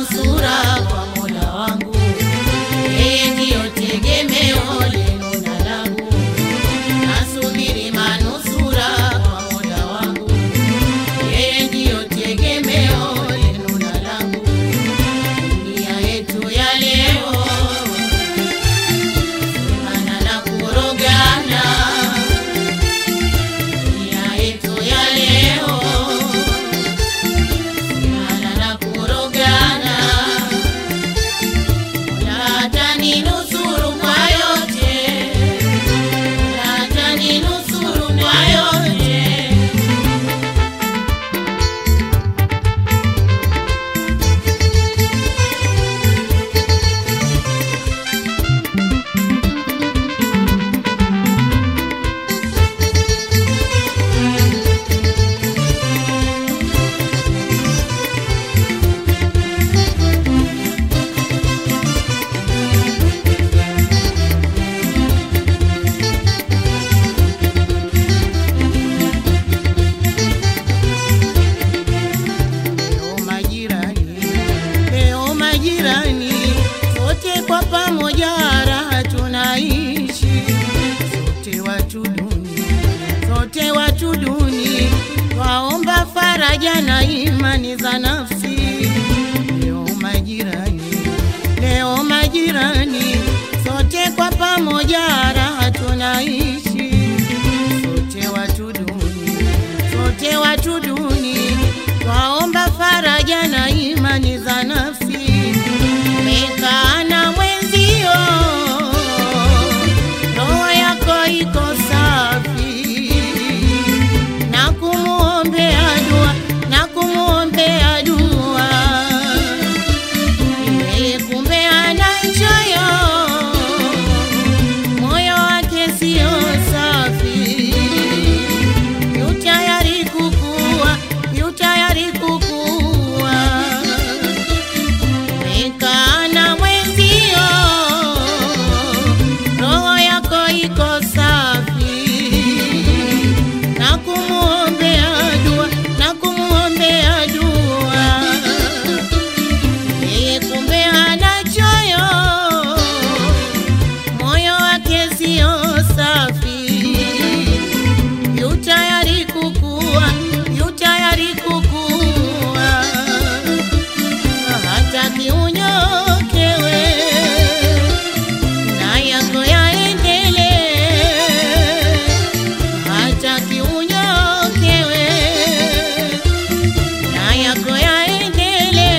manusura kwa Mola wangu, yeye ndiyo tegemeo lenu na langu. Nasubiri manusura kwa Mola wangu, yeye ndiyo tegemeo lenu na langu. Dunia yetu ya leo ana na kurogana, dunia yetu ya leo ana na kurogana. Mola ataninusuru kwa yote, Mola ataninusuru kwa yote. Leo majirani, leo majirani, sote kwa pamoja raha tunaishi, sote watu duni, sote watu duni, twaomba faraja na imani za nafsi. Leo majirani, leo majirani, sote kwa pamoja raha tunaishi, sote watu duni, sote watu duni, twaomba faraja na imani za nafsi. Umekaa na mwenzio, roho yako iko safi, na kumuombea dua, na kumuombea dua yeye kumbe ana choyo, moyo wake sio safi, yu tayari kukua, yu tayari kukua. Umekaa na mwenzio, roho yako iko safi, na kumuombea dua, na kumuombea dua yeye kumbe ana choyo, moyo wake sio safi, yu tayari kukua, yu tayari kukua, hataki unyokewe na yako yaendelee, hataki unyokewe na yako yaendelee,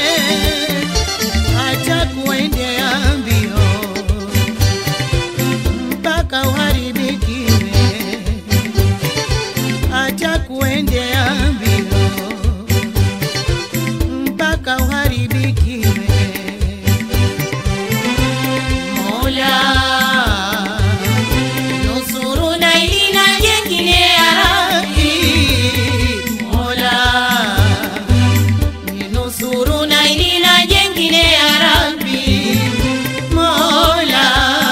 hata kuendea mbio mpaka uharibikiwe, hata kuendea mbio mpaka uharibikiwe. Mola nusuru na ili na jengine ya Rabbi, Mola ninusuru na ili na jengine ya Rabbi, Mola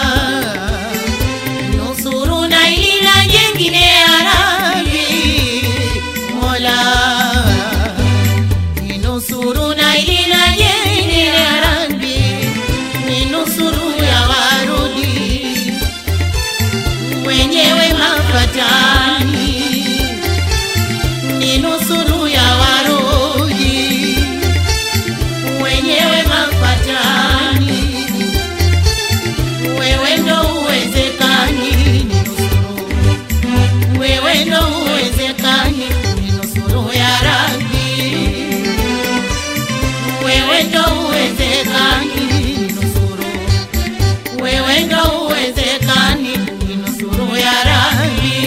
nusuru na ili na jengine ya Rabbi, Mola ninusuru na ili na jengine ya Rabbi, ninusuru ya warudi wenyewe mafatani, ninusuru ya warudi wenyewe mafatani, wewe ndo uwezekani, ninusuru wewe ndo uwezekani, ninusuru ya Rabbi, wewe ndo uwezekani, ninusuru wewe ndo uwezekani, ninusuru ya Rabbi.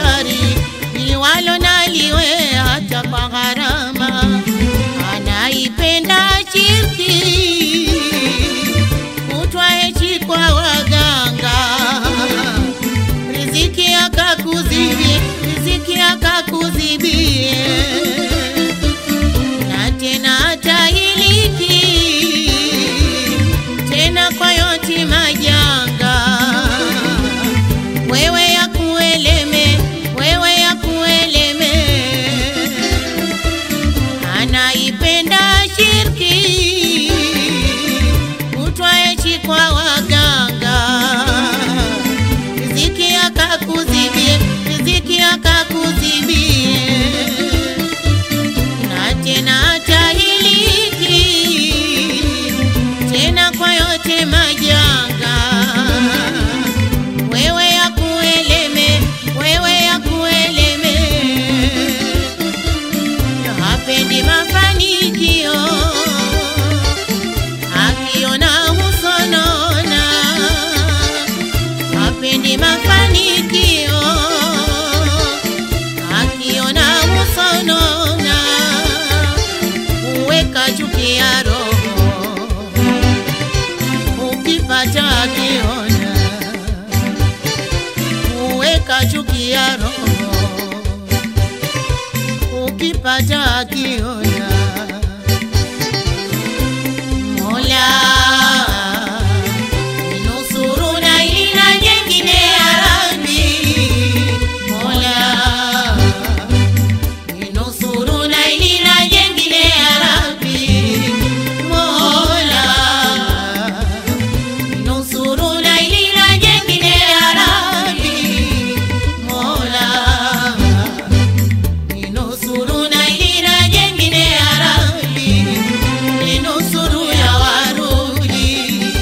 gari liwalo naliwe hata kwa gharama anaipenda chipsi kutwa hechi kwa waganga riziki akakuzibie riziki akakuzibie na tena atahiliki tena kwa yoti majanga wewe ya kueleme wewe ya kueleme anaipenda shirki kutwa echi kwa waganga riziki akakuzibie riziki akakuzibie na tena atahiliki tena kwa yote majanga wewe ya kueleme wewe ya kueleme hapendi mafanikio akiona husonona hapendi mafanikio akiona husonona uweka chuki ya roho ukipata akiona uweka chuki ya roho ukipata akiona Mola ninusuru na ina jengine ya Rabbi Mola ninusuru na ina jengine ya Rabbi Mola ninusuru na ina jengine ya Rabbi Mola ninusuru na ina jengine ya Rabbi ninusuru ya warudi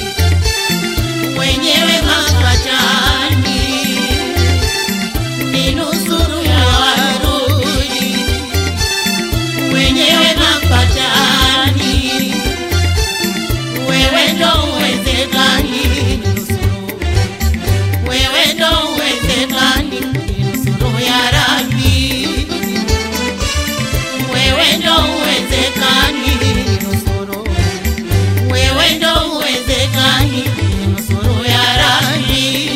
wenyewe mapatani ninusuru ya warudi wenyewe mapatani wewe ndo uwezekani ninusuru wewe ndo uwezekani ninusuru ya Rabbi wewe ndo uwezekani ninusuru wewe ndo uwezekani ninusuru ya Rabbi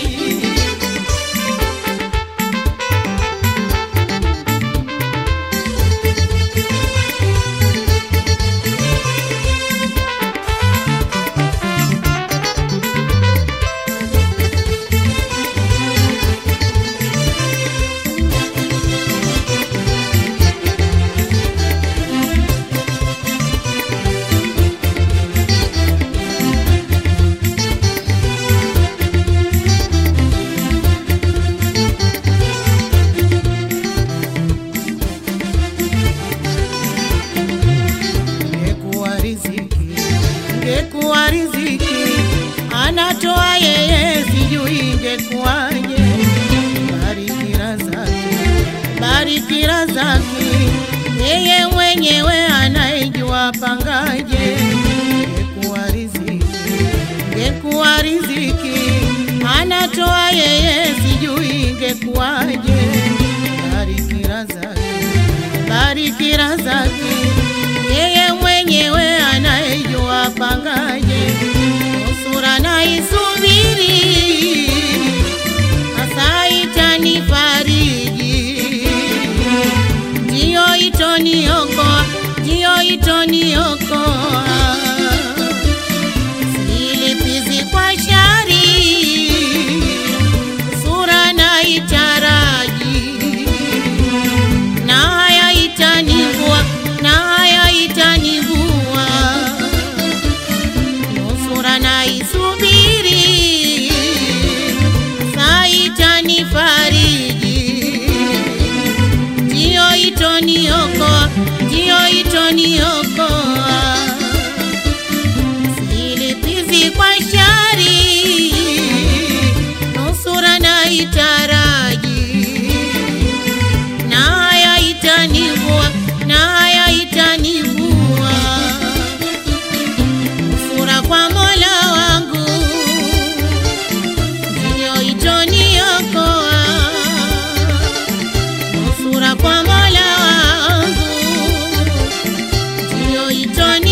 ngekuwa riziki ngekuwa riziki anatoa yeye sijui ingekuwaje barikira zake barikira zake yeye mwenyewe anayejua pangaje ngekuwa riziki ngekuwa riziki anatoa yeye sijui ingekuwaje barikira zake barikira zake yeye mwenyewe anayejua pangaje nusura na isubiri hasa itanifariji ndiyo itoniokoa ndiyo itoniokoa silipizi kwa shari sura na itaraji na haya itanivua na haya itanivua nusura na isubiri saa itanifariji ndiyo itoniokoa ndiyo itoniokoa Joitoni